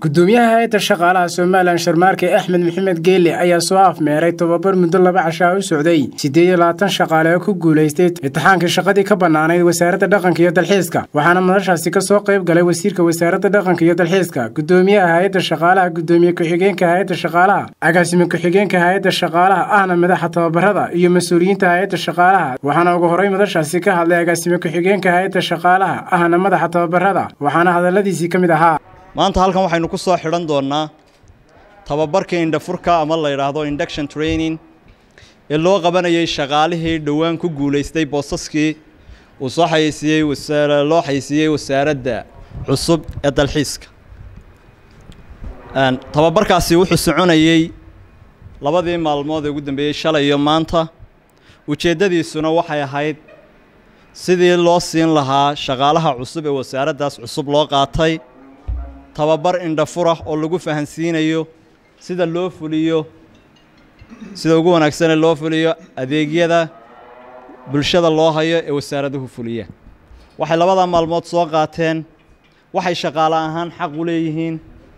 gudoomiyaha hay-adda shaqaalaha somalilan sharmaarke axmed maxamed geele ayaa soo afmeeray tobabar muddo laba cashaa u socday siddeed iyo labaatan shaqaale oo ku guulaystay imtixaankii shaqadii ka bannaanayd wasaaradda dhaqanka iyo dalxiiska waxaana madashaasi ka soo qayb galay wasiirka wasaaradda dhaqanka iyo dalxiiska gudoomiyaha hay-adda shaqaalaha gudoomiye ku-xigeenka hay-adda shaqaalaha agaasime ku-xigeenka hay-adda shaqaalaha ahna madaxa tababarada iyo mas-uuliyiinta hay-adda shaqaalaha waxaana ugu horey madashaasi ka hadlay agaasime ku-xigeenka hay-adda shaqaalaha ahna madaxa tababarada waxaana hadalladiisii ka mid ahaa maanta halkan waxaynu ku soo xidhan doonnaa tababarka indhafurka ama la yidhaahdo induction training ee loo qabanayay shaqaalihii dhowaan ku guulaystay boosaskii uu soo xayeysiiyey loo xayeysiiyey wasaaradda cusub ee dalxiiska tababarkaasi wuxuu soconayey labadii maalmood ee ugu dambeeyey shalay iyo maanta ujeeddadiisuna waxay ahayd sidii loo siin lahaa shaqaalaha cusub ee wasaaraddaas cusub loo qaatay tababar indhafurah oo lagu fahansiinayo sida loo fuliyo sida ugu wanaagsane loo fuliyo adeegyada bulshada loo hayo ee wasaaraduhu fuliya waxay labadaa maalmood soo qaateen waxay shaqaale ahaan xaq u leeyihiin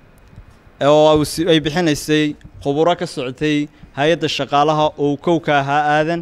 oo ay bixinaysay khuburo ka socotay hay-adda shaqaalaha oo kowka ahaa aadan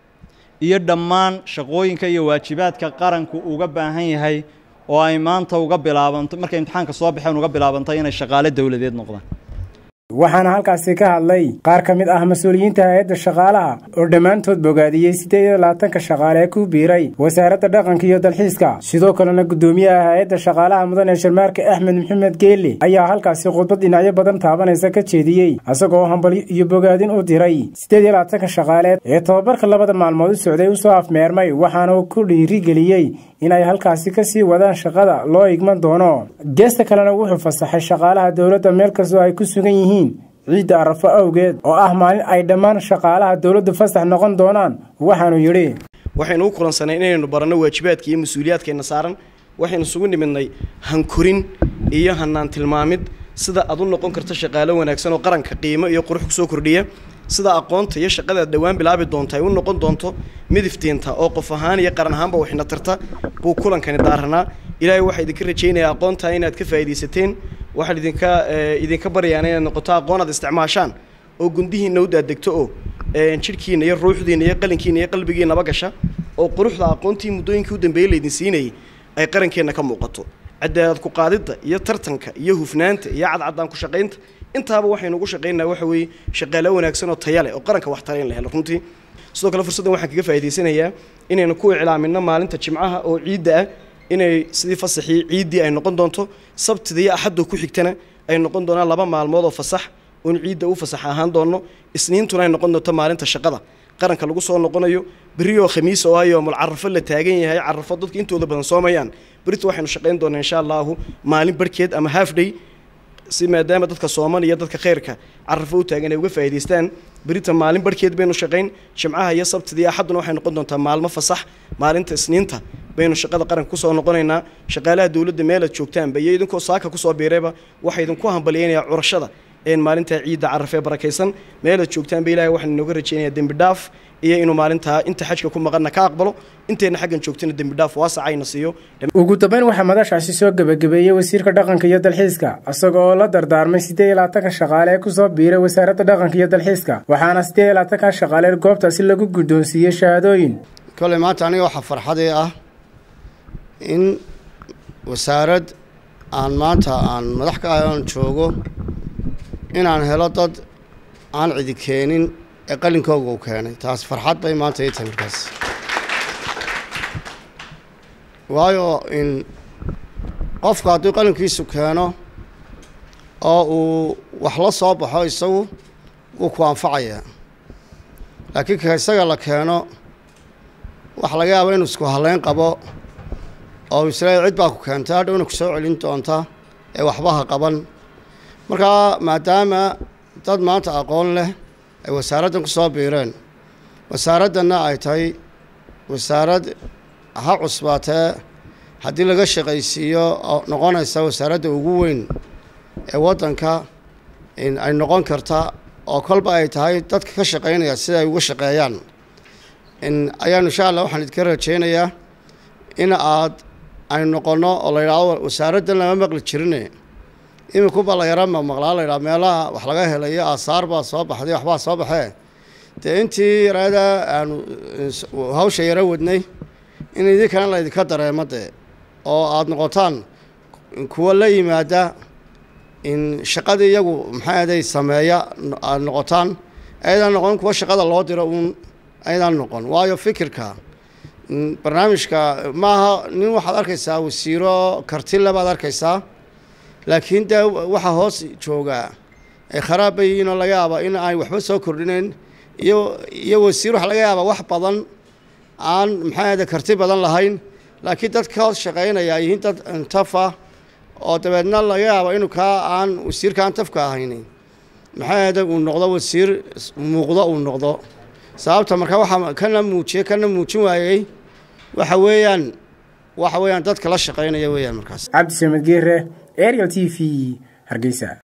iyo dhammaan shaqooyinka iyo waajibaadka qaranku uga baahan yahay oo ay maanta uga bilaabanto markay imtixaanka soo baxeen uga bilaabantay inay shaqaale dowladeed noqdaan waxaana halkaasi ka hadlay qaar ka mid ah mas-uuliyiinta hay-adda shaqaalaha oo dhammaantood bogaadiyey siddeed iyo labaatanka shaqaale ee ku biiray wasaaradda dhaqanka iyo dalxiiska sidoo kalena guddoomiyaha hay-adda shaqaalaha mudane sharmaarke axmed maxamed geele ayaa halkaasi khudbad dhinacyo badan taabanaysa ka jeediyey isagoo hambalyo iyo bogaadin u diray siddeed iyo labaatanka shaqaaleed ee tobabarka labada maalmood u socday usoo afmeermay waxaana uu ku dhiirigeliyey inay halkaasi ka sii wadaan shaqada loo igman doono geesta kalena wuxuu fasaxay shaqaalaha dowladda meel kastoo ay ku sugan yihiin ciidda arafo awgeed oo ah maalin ay dhammaan shaqaalaha dowladdu fasax noqon doonaan waxaanu yidhi waxaynu u kulansanay inaynu baranno waajibaadka iyo mas-uuliyaadkeenna saaran waxaynu isugu nimidnay hankorin iyo hanaan tilmaamid sida aad u noqon karto shaqaalo wanaagsan oo qaranka qiimo iyo qurux kusoo kordhiya sida aqoonta iyo shaqadaad dhowaan bilaabi doonta ay u noqon doonto midiftiinta oo qof ahaan iyo qaran ahaanba waxna tarta buu kulankani daaranaa ilaahay waxaa idinka rajaynayaa aqoontaa inaad ka faa'iidaysateen waxaan idinka idinka baryaana inaad noqoto aqoon aad isticmaashaan oo gundihiinna u daadegto oo jidhkiina iyo ruuxdiina iyo qalinkiina iyo qalbigiinaba gasha oo quruxda aqoontii muddooyinkii u dambeeyey laydin siinayay ay qarankeenna ka muuqato cadaalad ku qaadidda iyo tartanka iyo hufnaanta iyo cadcaddaan ku shaqaynta intaaba waxaynu ugu shaqaynaa waxa weeye shaqaalo wanaagsan oo taya leh oo qaranka wax tara in la helo runtii sidoo kale fursaddan waxaan kaga faa'idaysanayaa inaynu ku iclaaminno maalinta jimcaha oo ciidda ah inay sidii fasaxii ciiddii ay noqon doonto sabtida iyo axaddo ku xigtana ay noqon doonaan laba maalmood oo fasax oon ciidda u fasax ahaan doonno isniintuna ay noqon doonto maalinta shaqada qaranka lagu soo noqonayo berri oo khamiis oo ah yoomul carafo la taagan yahay carafo dadka intooda badan soomayaan berrita waxaynu shaqayn doonaa insha allahu maalin barhkeed ama half day si maadaama dadka sooman iyo dadka khayrka carafo u taagan ay uga faa'idaystaan berita maalin barhkeed baynu shaqayn jimcaha iyo sabtida iyo axadduna waxay noqon doontaa maalmo fasax maalinta isniinta baynu shaqada qaranka kusoo noqonaynaa shaqaalaha dowladda meelaad joogtaanba iyo idinkoo saaka kusoo biirayba waxaa idinku hambalyaynayaa curashada een maalintaa ciidda carafee barakaysan meelaad joogtaanba ilahay waxaan inooga rajaynayaa dembi dhaaf iyo inuu maalintaa inta xajka ku maqanna ka aqbalo intayna xaggan joogtana dembi dhaaf waasacayna siiyo ugu dambeyn waxaa madashaasi soo gebagabeeyey wasiirka dhaqanka iyo dalxiiska isaga oo la dardaarmay siddeed iyo labaatanka shaqaale ee kusoo biiray wasaaradda dhaqanka iyo dalxiiska waxaana siddeed iyo labaatanka shaqaale goobtaasi lagu guddoonsiiyey shahaadooyin koley maanta aniga waxaa farxadii ah in wasaarad aan maanta aan madax ka ahay oon joogo inaan helo dad aan cidi keenin ee qalinkooga uu keenay taas farxad bay maanta ii tahay markaas waayo in qofku hadduu qalinkiisu keeno oo uu wax la soo baxo isagu wuu ku anfacayaa laakiin ka isaga la keeno waxa laga yaaba inuu isku halleyn qabo oo isla cid baa ku keentay hadhowna ku soo celin doonta ee waxba ha qaban markaa maadaama dad maanta aqoon leh ay wasaaraddan ku soo biireen wasaaraddanna ay tahay wasaarad ha cusbaatee haddii laga shaqaysiiyo oo noqonaysa wasaaradda ugu weyn ee waddanka ay noqon karta oo kolba ay tahay dadka ka shaqaynaya sida ay uga shaqeeyaan ayaanu insha allah waxaan idinka rajaynayaa in aad aynu noqonno oo la yidhaahdo wasaaraddan lama maqli jirine iminku balayara ma maqlaa laydhaha meelaha wax laga helayo aasaar baa soo baxday waxbaa soo baxee dee intii yaraada aanu hawsha yaro wadnay in idinkana laydinka dareemo dee oo aada noqotaan kuwa la yimaada in shaqadii iyagu maxay aday sameeya aada noqotaan ayadaan noqon kuwa shaqada loo diro uun ayadaan noqon waayo fikirka barnaamijka maaha nin waxaad arkaysaa wasiiro kartile baad arkaysaa laakiin dee waxaa hoos joogaa ay kharaab bay yihiin oo laga yaaba in aan waxba soo kordhinayn iyo iyo wasiir waxa laga yaaba wax badan aan maxay ahde karti badan lahayn laakiin dadka hoos shaqaynaya ay yihiin dad tafa oo dabeedna laga yaabo inuu kaa aan wasiirka aan tafka ahayni maxay ahde uu noqdo wasiir muuqdo uu noqdo sababta marka waxaa kana muujiyey kana muujin waayey waxa weeyaan waxa weeyaan dadka la shaqaynaya weeyaan markaas cabdi samed geere ariel t v hargeysa